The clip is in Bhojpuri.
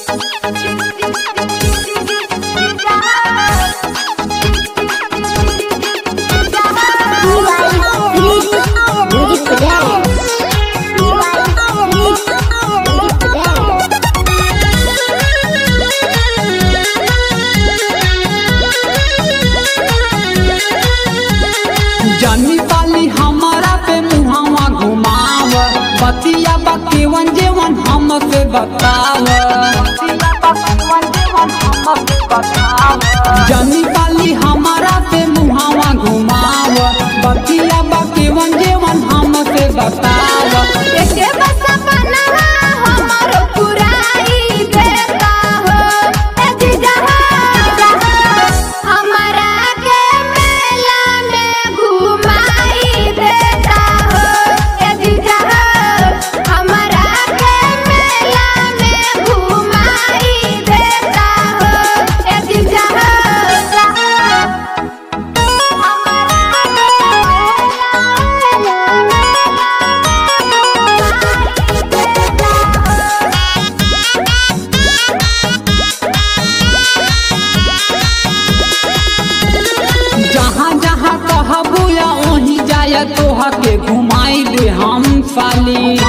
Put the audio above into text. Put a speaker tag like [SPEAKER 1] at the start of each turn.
[SPEAKER 1] जनी पाली हमारा पे मुहावा घुमाव बतिया बकेवन जेवन हमके बताव जनी पाली हमारा पे मुहावा घुमाव बतिया बकेवन जेवन हमके बताव
[SPEAKER 2] एके बस अपनवा हमरो पुराई देता हो ए जिजहा हमरा के मेला में घुमाई देता हो ए जिजहा हमरा के मेला में घुमाई देता हो ए जिजहा
[SPEAKER 1] जहाँ जहाँ कहबू या वहीं जाय तोह के घुमाई दे हम साली